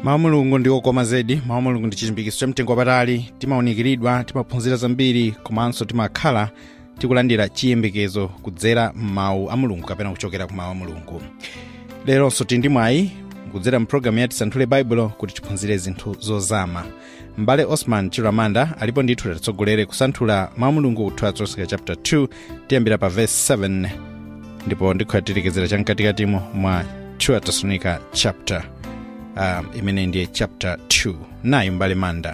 mawu a mulungu ndi okoma zedi mawu a mulungu ndi chilimbikitso cha mtengo wapatali timawunikiridwa timaphunzira zambiri komanso timakhala tikulandira chiyembekezo kudzera m'mawu a mulungu kapena kuchokera ku mawu a mulungu leronso tili ndi mwayi kudzera mpulogalamu yati santhule baibulo kuti tiphunzire zinthu zozama m'bale osman chiramanda alipo ndithu tatitsogolere kusanthula mawu a mulungu kuthu atsoseka chapter 2 tiyambira pa verse 7 ndipo ndikhoya titikezera chamkatikatimo mwa 2 atesalonika chapter um, imene ndiye chapter 2 nayi m'bale manda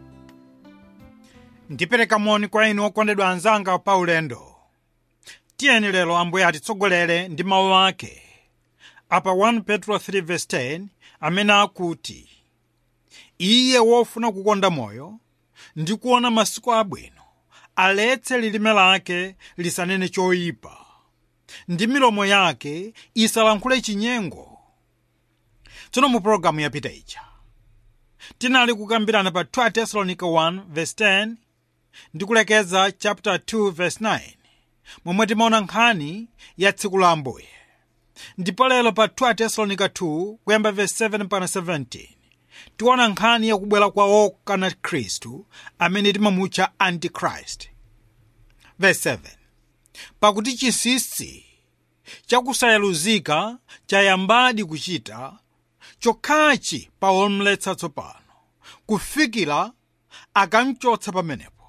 ndipereka moni kwa inu okondedwa anzanga pa ulendo tiyeni lero ambuye atitsogolere ndi mawu ake apa 1 petro 3:10 amene akuti iye wofuna kukonda moyo ndi kuona masiku abwino aletse lilime lake lisanene choyipa ndi milomo yake isalankhule chinyengo tsono mu pologalamu yapita ija tinali kukambirana pa 2 tesalonica 1:10 ndi kulekeza chapter 2:9 momwe timaona nkhani ya tsiku la ambuye ndipo lero pa 2 tesalonica 2 kuyamba verse 7 mpaka 17 tiona nkhani yakubwera kwa wokana khristu amene timamutcha antichrist verse 7 pakuti chinsinsi chakusayaluzika chayambadi kuchita chokhachi pa omletsa tsopano kufikira akamchotsa pamenepo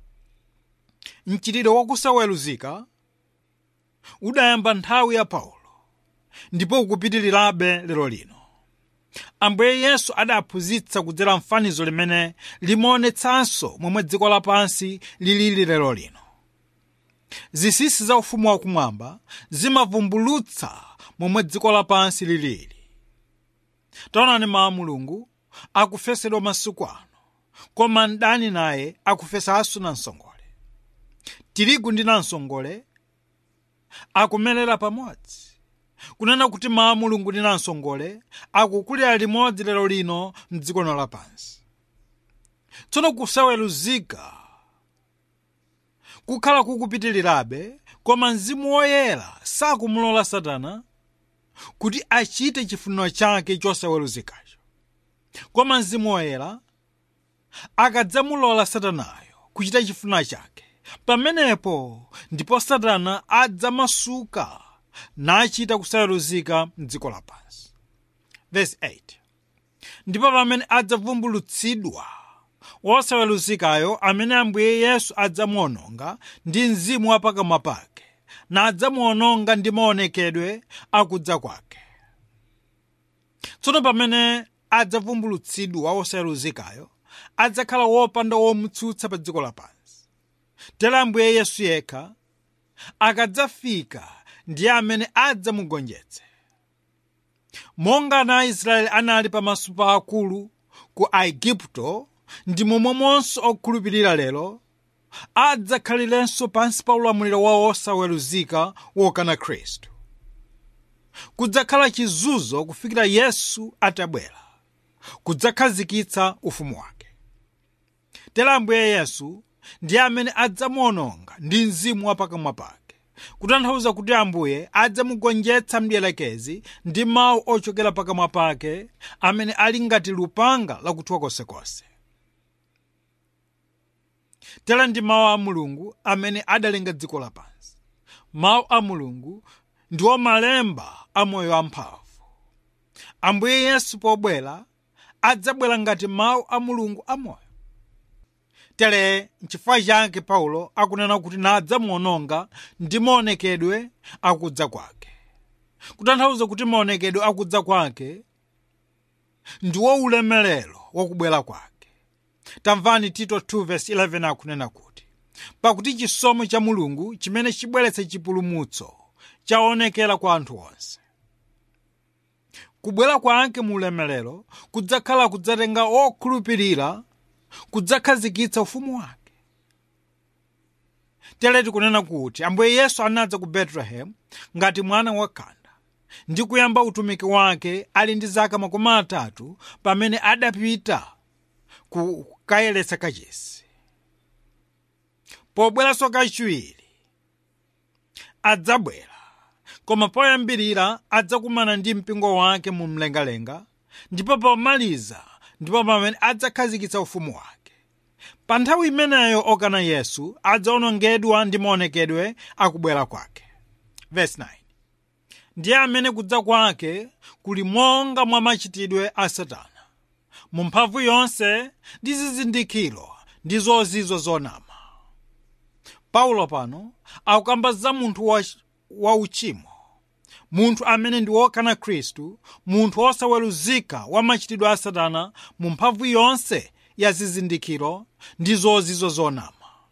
mchitidwe wakusaweluzika udayamba nthawi ya paulo ndipo ukupitirirabe lero lino ambuye yesu adaphunzitsa kudzera mfanizo limene limaonetsanso momwe dziko lapansi lilili lero lino zinsinsi za ufumu wakumwamba zimavumbulutsa momwe dziko lapansi lilili taonani mawu mulungu akufesedwa masiku ano koma mdani naye akufesanso namsongole tirigu ndi namsongole akumelera pamodzi kunena kuti mawu mulungu ndi namsongole akukulira limodzi lero lino mdziko lino lapansi tsono kusaweluzika kukhala kukupitirirabe koma mzimu woyera sakumulola satana kuti achite chifuniro chake chosaweluzikacho koma mzimu woyera akadzamulola satanayo kuchita chifuniro chake pamenepo ndipo satana adzamasuka nachita kusaweluzika mdziko lapansi verse 8 ndipo pamene adzavumbulutsidwa wosaweluzikayo amene ambuye yesu adzamuononga ndi mzimu wa pakamwa pake nadzamuononga ndi maonekedwe akudza kwake tsono pamene adzavumbulutsidwa wosaweluzikayo adzakhala wopanda womutsutsa pa dziko lapansi tera ambuye yesu yekha akadzafika ndiye amene adzamugonjetse monga ana aisraeli anali pamaso pa akulu ku aigupto ndi momwemonso okhulupirira lero adzakhalirenso pansi pa ulamuliro wa osaweruzika wokana khristu kudzakhala chizunzo kufikira yesu atabwera kudzakhazikitsa ufumu wake tera ambuye yesu ndiye amene adzamuononga ndi mzimu wa pakamwa pake kutanthauza kuti ambuye adzamugonjetsa mdierekezi ndi mawu ochokera pakamwa pake amene ali ngati lupanga lakuthwa konsekonse tera ndi mawu a mulungu amene adalenga dziko lapansi mawu a mulungu ndiwo malemba a moyo amphamvu ambuye yesu pobwera adzabwera ngati mawu a mulungu amoyo tere nchifukwa chake paulo akunena kuti nadzamuononga ndi maonekedwe akudza kwake kutanthauza kuti maonekedwe akudza kwake ndiwo ulemerero wakubwera kwake tamvani tito 2:11 akunena kuti pakuti chisomo cha mulungu chimene chibweretsa chipulumutso chaonekera kwa anthu onse kubwera kwake mu ulemerero kudzakhala kudzatenga okhulupirira kudzakhazikitsa ufumu wake tere tikunena kuti ambuye yesu anadza ku betelehemu ngati mwana wakhanda ndi kuyamba utumiki wake ali ndi zaka makumi atatu pamene adapita kukayeretsa kachisi pobweranso kachiwiri adzabwera koma poyambirira adzakumana ndi mpingo wake mu mlengalenga ndipo pomaliza ndipo pamene adzakhazikitsa ufumu wake pa nthawi imeneyo okana yesu adzaonongedwa ndi maonekedwe akubwera kwake Verse 9. ndiye amene kudza kwake kuli monga mwa machitidwe a satana mu mphamvu yonse ndi zizindikiro ndi zozizo zonama paulo pano akukamba za munthu wa, wa uchimo munthu amene ndi wokana khristu munthu wosaweruzika wa machitidwe a satana mu mphamvu yonse ya zizindikiro ndi zozizo zonama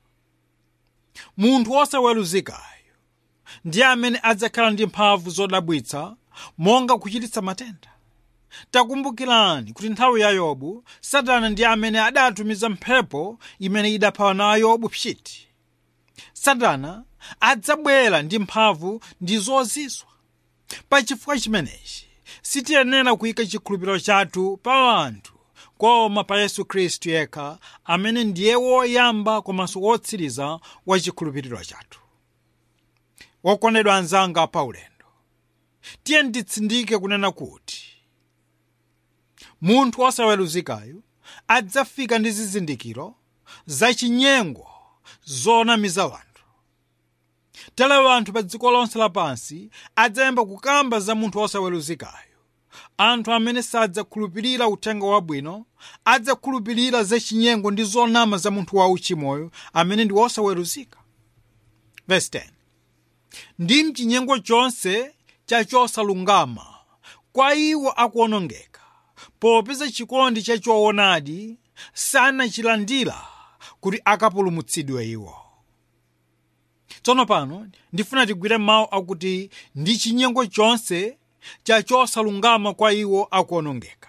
munthu wosaweruzikayo ndiye amene adzakhala ndi mphamvu zodabwitsa monga kuchititsa matenda takumbukirani kuti nthawi ya yobu satana ndiye amene adatumiza mphepo imene idapha nayo yobu pchiti satana adzabwera ndi mphamvu ndi zozizwa pachifukwa chimenechi sitiyenera kuyika chikhulupiriro chathu pa anthu koma pa yesu khristu yekha amene ndiye woyamba komanso wotsiriza wa chikhulupiriro chathu wokondedwa anzanga paulendo tiye nditsindike kunena kuti munthu wosaweruzikayo adzafika ndi zizindikiro zachinyengo zonamiza wanthu tere wanthu pa dziko lonse lapansi adzayamba kukamba za munthu wosaweruzikayo anthu amene sadzakhulupirira uthenga wabwino adzakhulupirira zachinyengo ndi zonama za munthu wauchimoyo amene ndi wosaweruzika Verse 10. ndi mchinyengo chonse chachosalungama kwa iwo akuonongeka popeza chikondi cha choonadi sanachilandira kuti akapulumutsidwe iwo tsono pano ndifuna tigwire mawu akuti ndi chinyengo chonse chachosalungama kwa iwo akuonongeka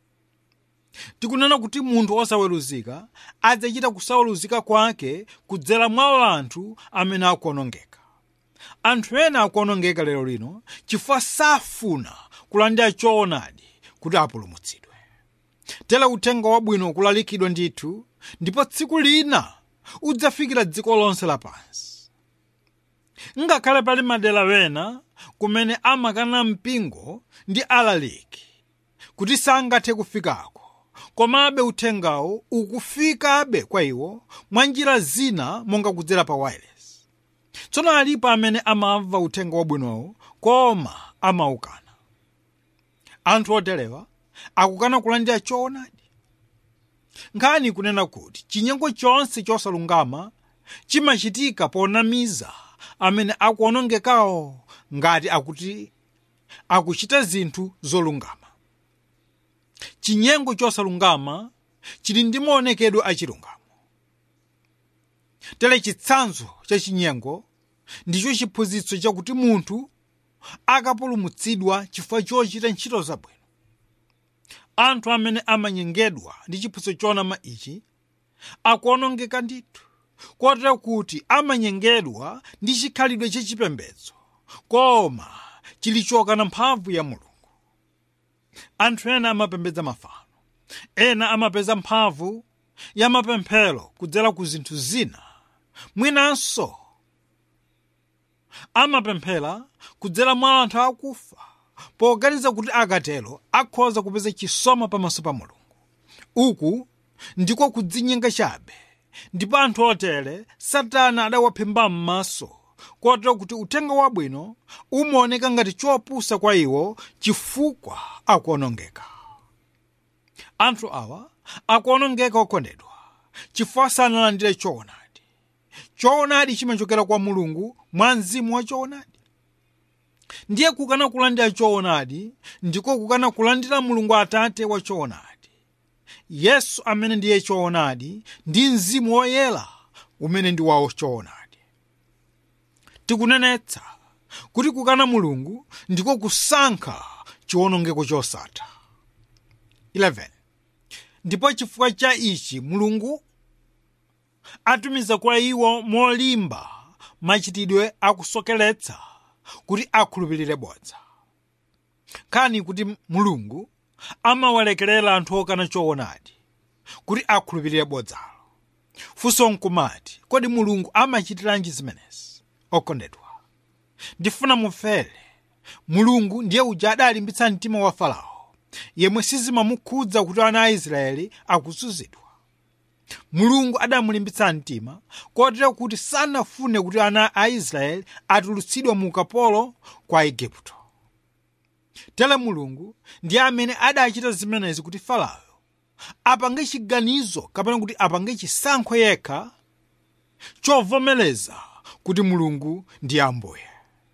tikunena kuti munthu osaweruzika adzachita kusaweruzika kwake kudzera mwa anthu amene akuonongeka anthu ena akuonongeka lero lino chifukwa safuna kulandira choonadi kuti apulumutsidwe tere uthenga wabwino ukulalikidwa ndithu ndipo tsiku lina udzafikira dziko lonse lapansi ngakhale pali madera wena kumene amakana mpingo ndi alaliki kuti sangathe kufikako komabe uthengawo ukufikabe kwa iwo mwa njira zina monga kudzera pa wireless tsono alipo amene amamva uthenga wabwinowo koma amaukana anthu oterewa akukana kulandira choonadi nkhani kunena kuti chinyengo chonse chosalungama chimachitika ponamiza amene akuonongekawo ngati akuti akuchita zinthu zolungama chinyengo chosalungama chili ndi maonekedwe achilungamo tere chitsanzo cha chinyengo ndicho chiphunzitso chakuti munthu akapulumutsidwa chifukwa chochita ntchito zabwino anthu amene amanyengedwa ndi chiphunzitso chonama ichi akuonongeka ndithu kotero kuti amanyengedwa ndi chikhalidwe chachipembedzo koma chilichokana mphamvu ya mulungu anthu ena amapembedza mafano ena amapeza mphamvu ya mapemphero kudzera ku zinthu zina mwinanso amapemphera kudzera mwa anthu akufa poganiza kuti akatero akhoza kupeza chisomo pamaso pa mulungu uku ndiko kudzinyenga chabe ndipo anthu otere satana adawaphimba m'maso kotero kuti uthenga wabwino umaoneka ngati chopusa kwa iwo chifukwa akuonongeka anthu awa akuonongeka okondedwa chifukwa sanalandire choonadi choonadi chimachokera kwa mulungu mwa mzimu wa choonadi ndiye kukana kulandira choonadi ndiko kukana kulandira mulungu atate wa choonadi yesu amene ndiye choonadi ndi mzimu woyera umene ndi wawo choonadi tikunenetsa kuti kukana mulungu ndiko kusankha chiwonongeko chosatha 11 ndipo chifukwa cha ichi mulungu atumiza kwa iwo molimba machitidwe akusokeretsa kuti akhulupirire bodza kani kuti mulungu amawalekerera anthu okana choonadi kuti akhulupirire bodzalo funso nkumati kodi mulungu amachitiranji zimenezi okondedwa ndifuna mumvere mulungu ndiye uja adalimbitsa mtima wa farao yemwe sizimamukhudza kuti ana a israeli akuzunzidwa mulungu adamulimbitsa mtima kotero kuti sanafune kuti ana a israeli atulutsidwe mu ukapolo kwa igupto tere mulungu ndiye amene adachita zimenezi kuti farao apange chiganizo kapena kuti apange chisankho yekha chovomereza kuti mulungu ndi ambuye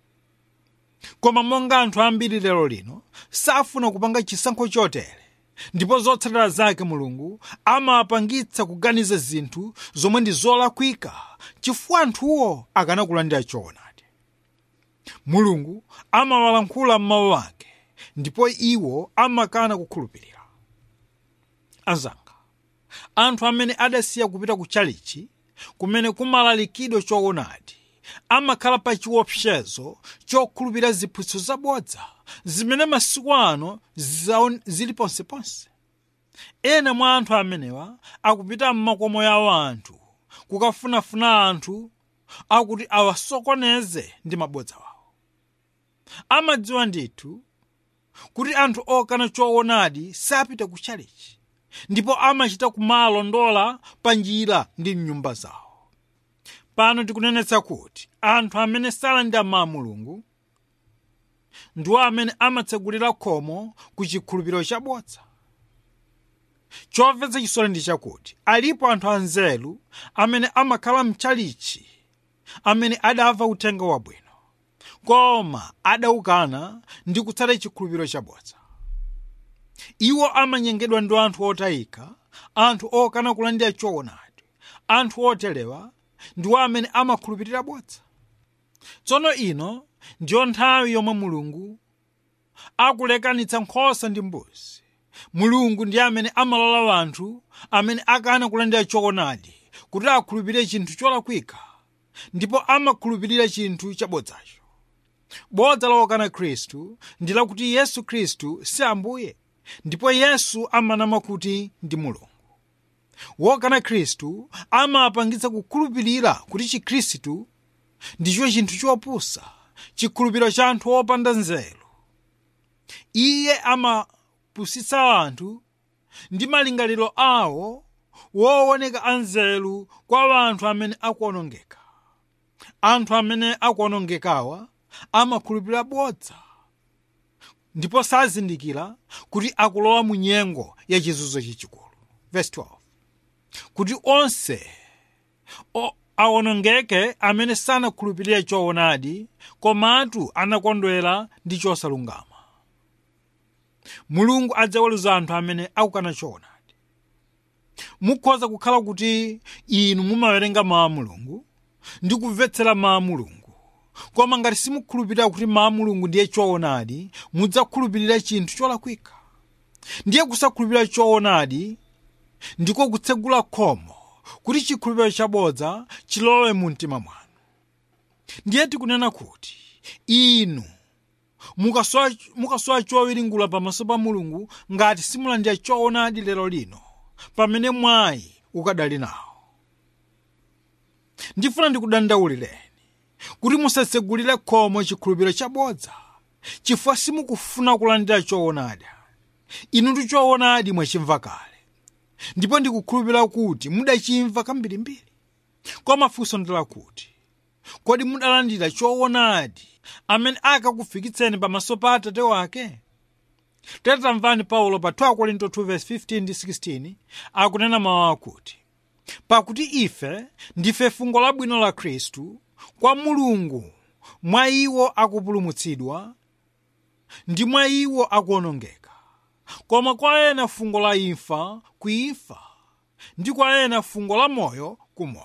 koma monga anthu ambiri lero lino safuna kupanga chisankho chotere ndipo zotsatira zake mulungu amapangitsa kuganiza zinthu zomwe ndi zolakwika chifukwa anthuwo akanakulandira choonadi mulungu amawalankhula m'mawu ake ndipo iwo amakana kukhulupirira anzanga anthu amene adasiya kupita ku chalichi kumene kumalalikidwa choonadi amakhala pa chiopsezo chokhulupirira ziphunzitso zabodza zimene masiku ano zaon- zili ponseponse ena mwa anthu amenewa akupita m'makomo yawo anthu kukafunafuna anthu akuti awasokoneze ndi mabodza wawo amadziwa ndithu kuti anthu okana choonadi sapita ku chalichi ndipo amachita kumalondola pa njira ndi mnyumba zawo pano tikunenetsa kuti anthu amene salandira mawu a mulungu ndiwo amene amatsegulira khomo ku chikhulupiriro chabodza chomvetsa chisoni ndi chakuti alipo anthu anzeru amene amakhala mchalichi amene adamva uthenga wabwino koma adaukana ndi kutsata chikhulupiriro chabodza iwo amanyengedwa ndi anthu otayika anthu okana kulandira choonadi anthu oterewa ndiwo amene amakhulupirira bodza tsono ino ndiyo nthawi yomwe mulungu akulekanitsa nkhosa ndi mbuzi mulungu ndiye amene amalola anthu amene akana kulandira choonadi kuti akhulupirire chinthu cholakwika ndipo amakhulupirira chinthu chabodzacho bodza lokana khristu ndi lakuti yesu khristu si ambuye ndipo yesu amanama kuti ndi mulungu wokana khristu amapangitsa kukhulupirira kuti chikhristu ndicho chinthu chopusa chikhulupiriro cha anthu opanda nzeru iye amapusitsa anthu ndi malingaliro awo wooneka anzeru kwa anthu amene akuonongeka anthu amene akuonongekawa amakhulupirira bodza ndipo sazindikira kuti akulowa mu nyengo ya chizunzo chachikulu verse 12 kuti onse o- awonongeke amene sanakhulupirire choonadi komatu anakondwera ndi chosalungama mulungu adzaweruza anthu amene akukana choonadi mukhoza kukhala kuti inu mumawerenga mawu a mulungu ndi kumvetsera mawu a mulungu koma ngati simukhulupirira kuti mawu a mulungu ndiye choonadi mudzakhulupirira chinthu cholakwika ndiye kusakhulupirira choonadi ndiko kutsegula khomo kuti chikhulupiriro chabodza chilowe mu mtima mwanu ndiye tikunena kuti inu mukasowa mukasowa chowiringula pamaso pa mulungu ngati simulandira choonadi lero lino pamene mwayi ukadali nawo ndifuna ndikudandaulireni kuti musatsegulire khomo chikhulupiriro chabodza chifukwa simukufuna kulandira choonadi inu ndi choonadi mwachimva kale ndipo ndikukhulupirira kuti mudachimva kambirimbiri koma funso ndi lakuti kodi mudalandira choonadi amene akakufikitseni pamaso pa atate wake tamvani paulo pa 2 korinto 2:15 ndi 16 akunena mawu akuti pakuti ife ndife fungo labwino la khristu kwa mulungu mwa iwo akupulumutsidwa ndi mwa iwo akuonongeka koma kwa ena fungo la imfa ku imfa ndi kwa ena fungo la moyo ku moyo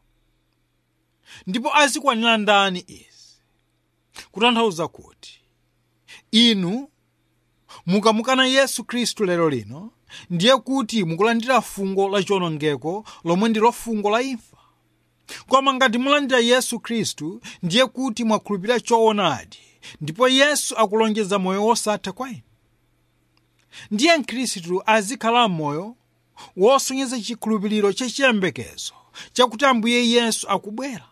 ndipo azikwanira ndani izi kutanthauza kuti inu mukamukana yesu khristu lero lino ndiye kuti mukulandira fungo la chiwonongeko lomwe ndilo fungo la imfa koma ngati mulandira yesu khristu ndiye kuti mwakhulupirira choonadi ndipo yesu akulonjeza moyo wosatha kwa inu ndiye mkhristu azikhala moyo wosonyeza chikhulupiriro chachiyembekezo chakuti ambuye yesu akubwera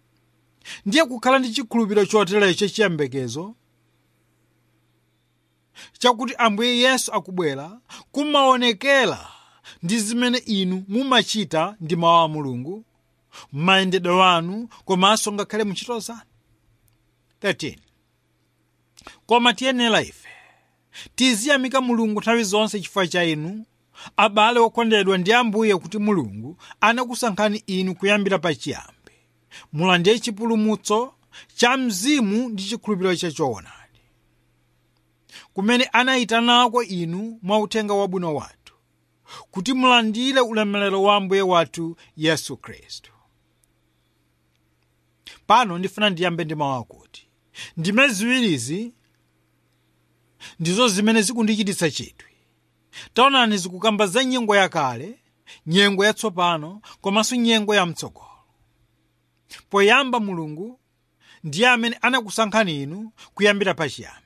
ndiye kukhala ndi chikhulupiriro choterecho chachiyembekezo chakuti ambuye yesu akubwera kumaonekera ndi zimene inu mumachita ndi mawu a mulungu m'mayendedwe wanu komanso ngakhale mu ntchito zanu 13 koma tiyenera ife tiziyamika mulungu nthawi zonse chifukwa cha inu abale okondedwa ndi ambuye kuti mulungu anakusankhani inu kuyambira pachiyambi mulandire chipulumutso cha mzimu ndi chikhulupiriro chachoonadi kumene anayitanako inu mwa uthenga wabwino wathu kuti mulandire ulemerero wa ambuye wathu yesu khristu pano ndifuna ndiyambe ndi mawu akuti ndime ziwirizi ndizo zimene zikundichititsa chidwi taonani zikukamba za nyengo yakale nyengo yatsopano komanso nyengo yamtsogolo poyamba mulungu ndiye amene anakusankhani inu kuyambira pachiyambi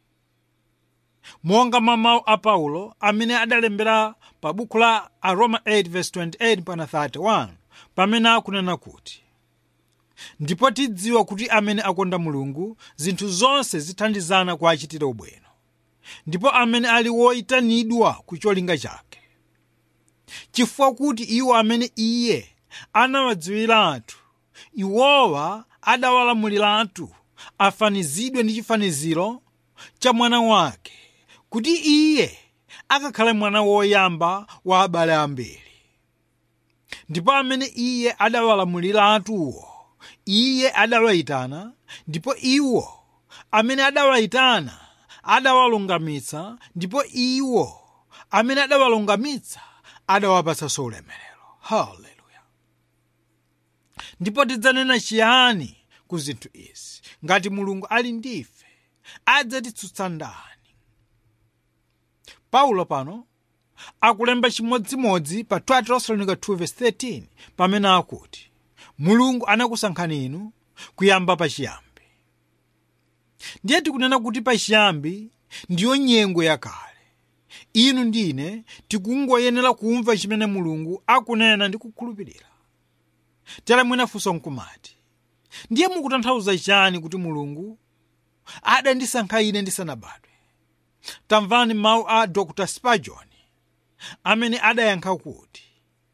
monga mwa mawu a paulo amene adalembera pa buku la aroma 8:28 pana 31 pamene akunena kuti ndipo tidziwa kuti amene akonda mulungu zinthu zonse zithandizana kwa achitira ubwino ndipo amene ali woyitanidwa ku cholinga chake chifukwa kuti iwo amene iye anawadziwiratu iwowa adawalamuliratu afanizidwe ndi chifaniziro cha mwana wake kuti iye akakhale mwana woyamba wa abale ambiri ndipo amene iye adawalamuliratuwo iye adawayitana ndipo iwo amene adawayitana adawalungamitsa ndipo iwo amene adawalungamitsa adawapatsanso ulemerero haleluya ndipo tidzanena chiyani ku zinthu izi ngati mulungu ali ndife adzatitsutsa ndani paulo pano akulemba chimodzimodzi pa 2 tesalonica 2:13 pamene akuti mulungu anakusankhani inu kuyamba pachiyambi ndiye tikunena kuti pachiyambi ndiyo nyengo yakale inu ndine tikungoyenera kumva chimene mulungu akunena ndi kukhulupirira tere mwinafunso nkumati ndiye mukutanthauza chani kuti mulungu adandisankha ine ndisanabadwe tamvani mawu a dr spurgeon amene adayankha kuti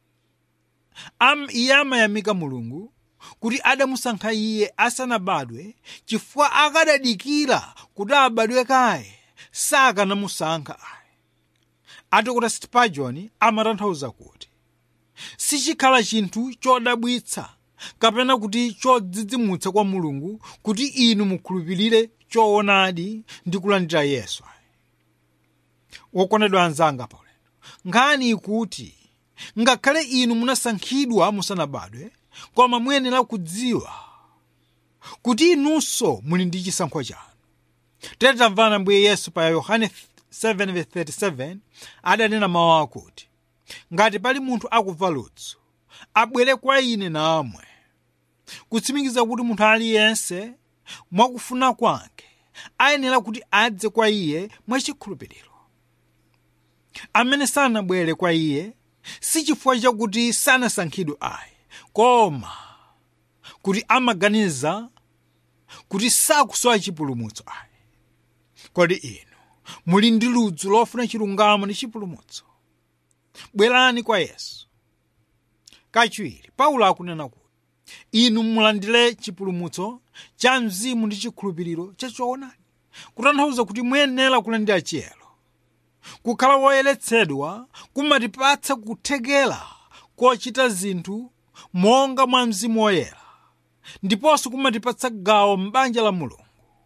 am iye amayamika mulungu kuti adamusankha iye asanabadwe chifukwa akadadikira kuti abadwe kaye sakanamusankha ayi dr spurgeon amatanthauza kuti sichikhala chinthu chodabwitsa kapena kuti chodzidzimutsa kwa mulungu kuti inu mukhulupirire choonadi ndi kulandira yesu wokondedwa anzanga paulendo nkhani ikuti ngakhale inu munasankhidwa musanabadwe koma muyenera kudziwa kuti inunso muli ndi chisankho chanu tere tamvana ambuye yesu pa yohane 7:37 adanena mawu akuti ngati pali munthu akumva ludzu abwere kwa ine namwe kutsimikiza kuti munthu aliyense mwakufuna kwake ayenera kuti adze kwa iye mwachikhulupiriro amene sanabwere kwa iye si chifukwa chakuti sanasankhidwe ayi koma kuti amaganiza kuti sakusowa chipulumutso ayi kodi inu muli ndi ludzu lofuna chilungamo ndi chipulumutso bwerani kwa yesu kachiwiri paulo akunena kuti inu mulandire chipulumutso cha mzimu ndi chikhulupiriro chachoonadi kutanthauza kuti muyenera kulandira chiyero kukhala woyeretsedwa kumatipatsa kuthekera kochita zinthu monga mwa mzimu woyera ndiponso kumatipatsa gawo m'banja la mulungu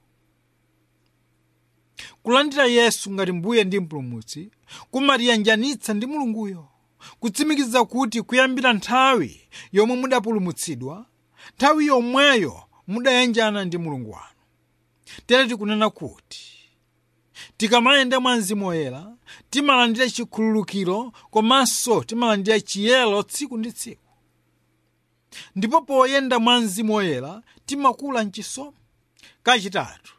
kulandira yesu ngati mbuye ndi mpulumutsi kumatiyanjanitsa ndi mulunguyo kutsimikiza kuti kuyambira nthawi yomwe mudapulumutsidwa nthawi yomweyo mudayanjana ndi mulungu wanu tere tikunena kuti tikamayenda mwa mzimu woyera timalandira chikhululukiro komanso timalandira chiyero tsiku ndi tsiku ndipo poyenda mwa mzimu woyera timakula mchisomo kachitatu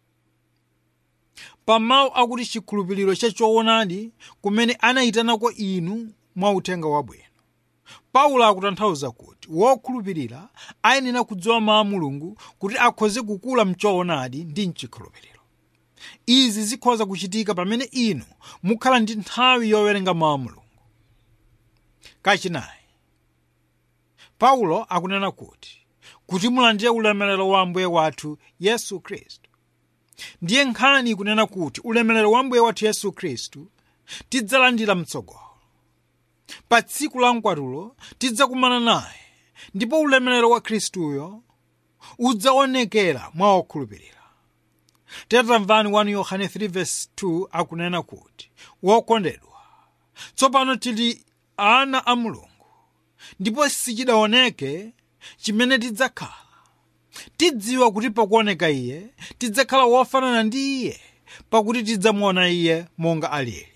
pamawu akuti chikhulupiriro chachoonadi kumene anayitanako inu mwa uthenga wabwino paulo akutanthauza kuti wokhulupirira ayenera kudziwa mawu a mulungu kuti akhoze kukula mchoonadi ndi mchikhulupiriro izi zikhoza kuchitika pamene inu mukhala ndi nthawi yowerenga mawu a mulungu kachinayi paulo akunena kuti kuti mulandire ulemerero wa ambuye wathu yesu khristu ndiye nkhani ikunena kuti ulemerero wa ambuye wathu yesu khristu tidzalandira mtsogolo pa tsiku la mkwatulo tidzakumana naye ndipo ulemerero wa khristuyo udzaonekera mwa okhulupirira tamvani 1 yohane 3:2 akunena kuti wokondedwa tsopano tili ana a mulungu ndipo sichidaoneke chimene tidzakhala tidziwa kuti pakuoneka iye tidzakhala wofanana ndi iye pakuti tidzamuona iye monga alili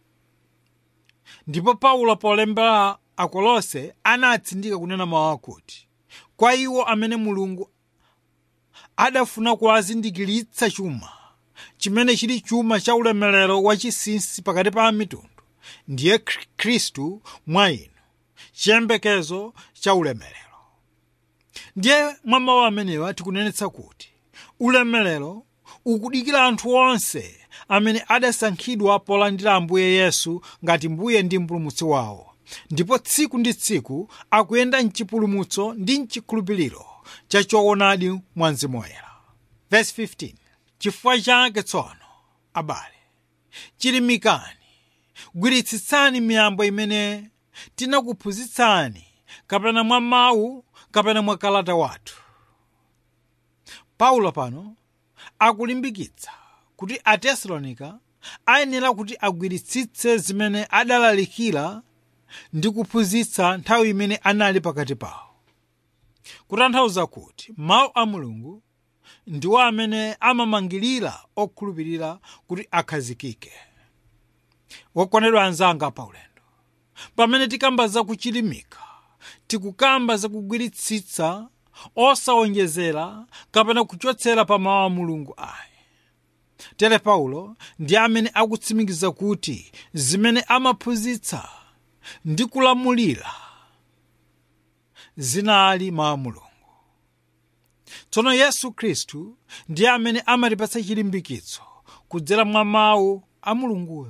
ndipo paulo polembera akolose anatsindika kunena mawu akuti kwa iwo amene mulungu adafuna kuwazindikiritsa chuma chimene chili chuma cha ulemerero wachinsinsi pakati pa mitundu ndiye khristu mwa inu chiyembekezo cha ulemerero ndiye mwa mawu amenewa tikunenetsa kuti ulemerero ukudikira anthu onse amene adasankhidwa polandira ambuye yesu ngati mbuye ndi mpulumutsi wawo ndipo tsiku ndi tsiku akuyenda mchipulumutso ndi mchikhulupiriro cha choonadi mwa mzimu woyera verse 15 chifukwa chake tsono abale chilimikani gwiritsitsani miyambo imene tinakuphunzitsani kapena mwa mawu kapena mwa kalata wathu paulo pano akulimbikitsa kuti atesalonika ayenera kuti agwiritsitse zimene adalalikira ndi kuphunzitsa nthawi imene anali pakati pawo kutanthauza kuti mawu a mulungu ndiwo amene amamangirira okhulupirira kuti akhazikike wokondedwa anzanga paulendo pamene tikamba za kuchilimika tikukamba za kugwiritsitsa osawonjezera kapena kuchotsera pa mawu a mulungu ayi tere paulo ndi amene akutsimikiza kuti zimene amaphunzitsa ndi kulamulira zinali mawu a mulungu tsono yesu khristu ndiye amene amatipatsa chilimbikitso kudzera mwa mawu a mulunguyo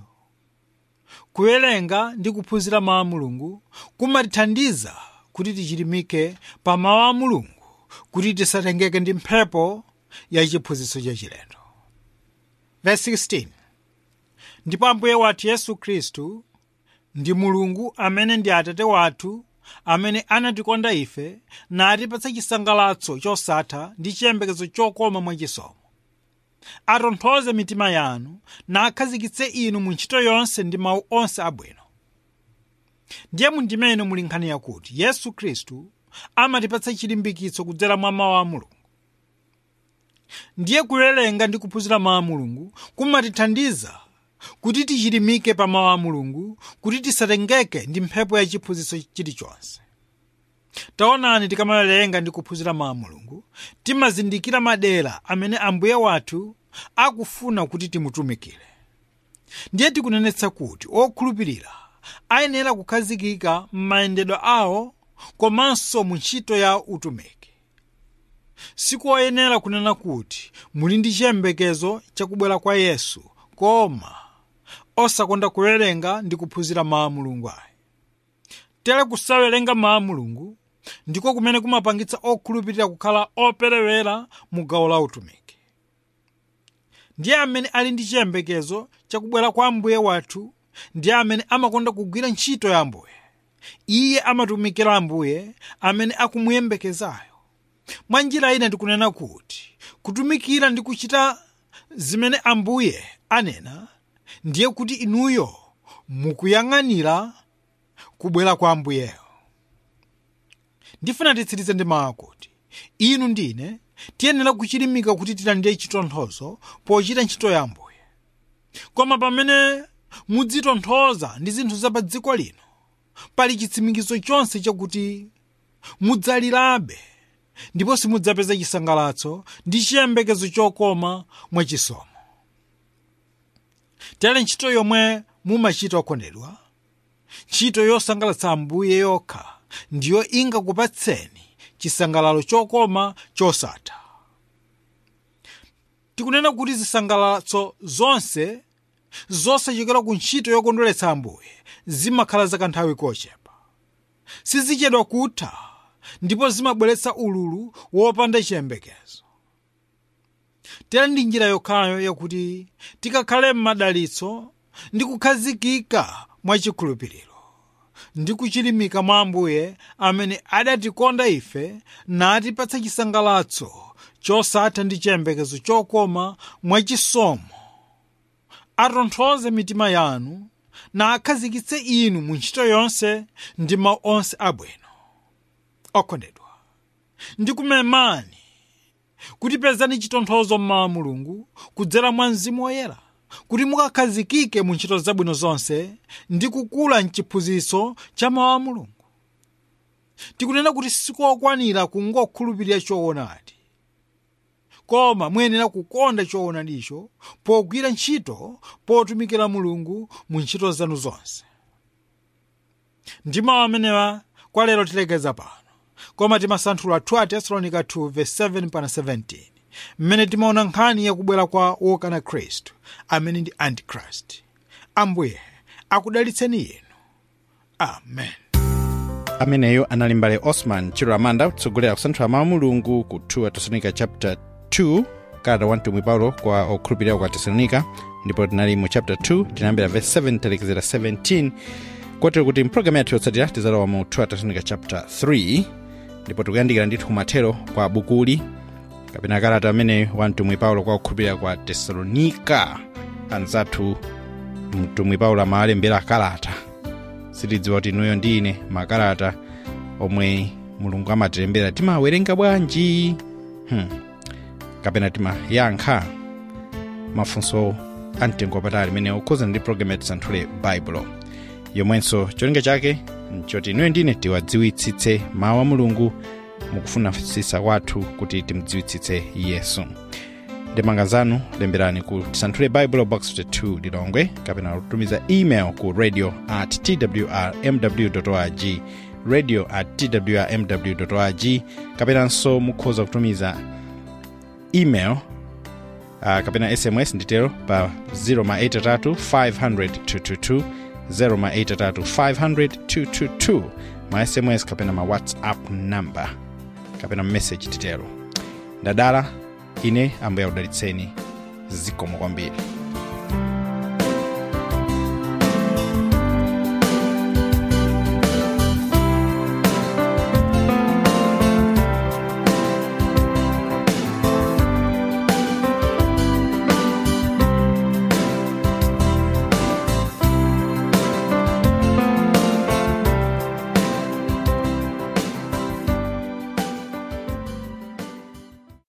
kuwerenga ndi kuphunzira mawu a mulungu kumatithandiza kuti tichilimike pa mawu a mulungu kuti tisatengeke ndi mphepo ya chiphunzitso chachilendo verse 16 ndipo ambuye wathu yesu khristu ndi mulungu amene ndi atate wathu amene anatikonda ife natipatsa chisangalatso chosatha ndi chiyembekezo chokoma mwachisomo atonthoze mitima yanu nakhazikitse inu mu ntchito yonse ndi mawu onse abwino ndiye mundimene muli nkhani yakuti yesu khristu amatipatsa chilimbikitso kudzera mwa mawu a mulungu ndiye kuwerenga ndi kuphunzira mawu a mulungu kumatithandiza kuti tichilimike pa mawu a mulungu kuti tisatengeke ndi mphepo ya chiphunzitso chilichonse taonani tikamawerenga ndi kuphunzira mawu a mulungu timazindikira madera amene ambuye wathu akufuna kuti timutumikire ndiye tikunenetsa kuti okhulupirira ayenera kukhazikika m'mayendedwe awo komanso mu ntchito ya utumiki sikoyenera kunena kuti muli ndi chiyembekezo chakubwera kwa yesu koma osakonda kuwerenga ndi kuphunzira mawu a mulungu ayi tere kusawerenga mawu a mulungu ndiko kumene kumapangitsa okhulupirira kukhala operewera mu gawo la utumiki ndiye amene ali ndi chiyembekezo chakubwera kwa ambuye wathu ndiye amene amakonda kugwira ntchito ya ambuye iye amatumikira ambuye amene akumuyembekezayo mwa njira ina ndikunena kuti kutumikira ndi kuchita zimene ambuye anena ndiye kuti inuyo mukuyang'anira kubwera kwa ambuyeyo ndifuna titsirize ndi mawu akuti inu ndine tiyenera kuchilimika kuti tilandire chitonthozo pochita ntchito ya ambuye koma pamene mudzitonthoza ndi zinthu za pa dziko lino pali chitsimikizo chonse chakuti mudzalirabe ndipo simudzapeza chisangalatso ndi chiyembekezo chokoma mwachisomo tere ntchito yomwe mumachita okondedwa ntchito yosangalatsa ambuye yokha ndiyo ingakupatseni chisangalalo chokoma chosatha tikunena kuti zisangalatso zonse zosachokera ku ntchito yokondweretsa ambuye zimakhala za kanthawi kochepa sizichedwa kutha ndipo zimabweretsa ululu wopanda chiyembekezo tera ndi njira yokhayo yakuti tikakhale m'madalitso ndi kukhazikika mwachikhulupiriro ndi kuchilimika mwa ambuye amene adatikonda ife natipatsa chisangalatso chosatha ndi chiyembekezo chokoma mwachisomo atonthoze mitima yanu na akhazikitse inu mu ntchito yonse ndi mawu onse abwino okondedwa ndikumemani kuti pezani chitonthozo mmawa mulungu kudzera mwa mzimu woyera kuti mukakhazikike mu ntchito zabwino zonse ndi kukula mchiphunzitso cha mawu a mulungu tikunena kuti sikokwanira kungokhulupirira choonadi koma muyenera kukonda choonadicho pogwira ntchito potumikira mulungu mu ntchito zanu zonse ndi mawu amenewa kwa lero tilekeza pano koma timasanthula 2 tesalonika 2 verse 7 pana 17 mmene timaona nkhani yakubwera kwa wokana khristu amene ndi antichrist ambuye akudalitseni inu amen ameneyo anali mbale osman chilo amanda kutsogolera kusanthula mawu a mulungu ku 2 tesalonika chapter 2 kalata 1 tumwi paulo kwa okhulupirira kwa tesalonika ndipo tinali mu chapter 2 tinayambira verse 7 talekezera 17 kotero kuti mpulogalamu yathu yotsatira tizalowa mu 2 tesalonika chapter 3 ndipo tikuyandikira ndithu kumathero kwa bukuli kapena kalata amene wa mtumwi paulo kwa okhulupirira kwa tesalonika anzathu mtumwi paulo amawalembera kalata sitidziwa kuti inuyo ndi ine makalata omwe mulungu amatilembera timawerenga bwanji hmm. kapena timayankha mafunso amtengo wapatali amene okhudzana ndi programu ya tisanthule baibulo yomwenso cholinga chake nchoti inuyo ndine tiwadziwitsitse mawu a mulungu mukufunafisisa kwathu kuti timudziwitsitse yesu ndemanga zanu lemberani ku tisanthule bible box 52 lilongwe kapena kutumiza email ku radio at twrmw org radio at twrmw org kapenanso mukhoza kutumiza email uh, kapena sms nditero pa 083 500 222 083 500 222 ma sms kapena ma whatsapp number kapena message titero ndadala ine ambuye akudalitseni zikomo kwambiri